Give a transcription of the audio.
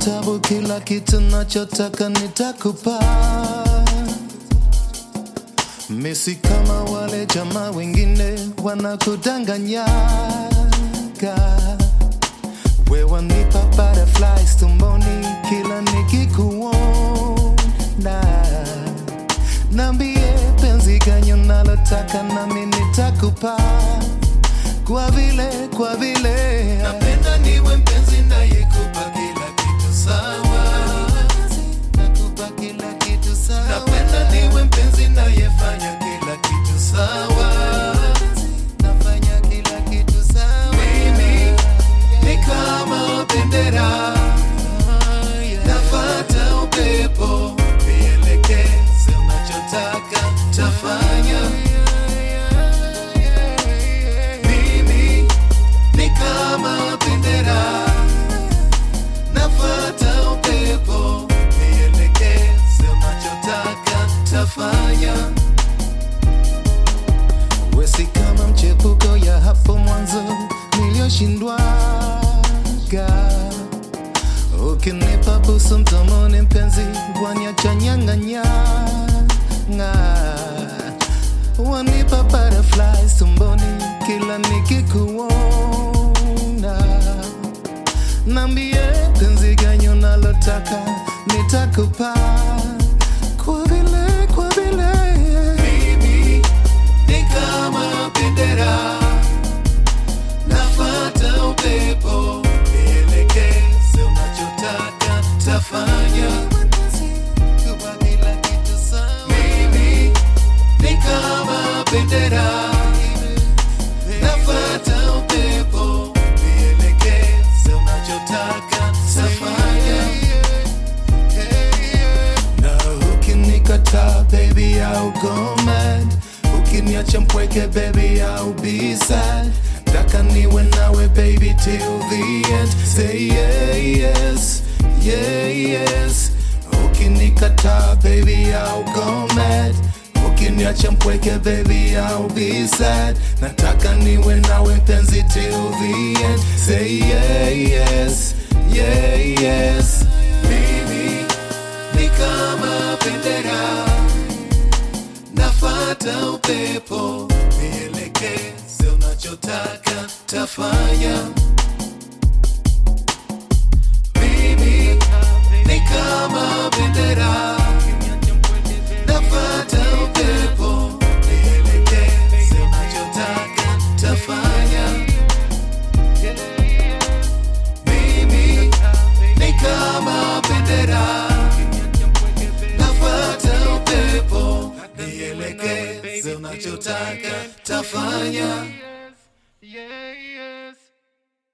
tabu, kila kitu nachotaka nitakupa. Misi kama wale jamaa wengine wanakudanganyaga. We wanipa butterflies tumboni kila nikikuona. Nambie penzi gani unalotaka nami nitakupa kwa vile kwa vile napenda niwe mpenzi nayekupa kila kitu sawa nakupa kila kitu sawa napenda niwe mpenzi nayefanya kila kitu sawa nafanya kila kitu sawa mimi ni kama bendera nafata upepo nielekeze unachotaka tafanya mimi ni kama bendera nafata upepo nielekeze unachotaka tafanya wesi kama mchepuko ya hapo mwanzo niliyoshindwaga ukinipa busu mdomoni mpenzi wanyacha nyang'anyanga wanipa butterflies tumboni kila nikikuona nambie penzi gani unalotaka nitakupa kwa vile kwa vile mimi ni kama bendera nafata upepo nielekeze unachotaka tafanya Kupa kila kitu sawa. mimi ni kama bendera nafata upepo nielekeze unachotaka tafanya na ukinikataa baby I'll go mad ukiniacha mpweke baby I'll be sad taka niwe nawe baby till the end say yeah yes yeah yes ukinikataa baby I'll go mad ukiniacha mpweke baby I'll be sad nataka niwe nawe mpenzi till the end say yeah yes yeah yes mimi ni kama bendera nafata upepo nielekeze unachotaka tafanya mimi ni kama bendera nafata upepo nielekeze unachotaka tafanya mimi ni kama bendera nafata upepo nielekeze unachotaka tafanya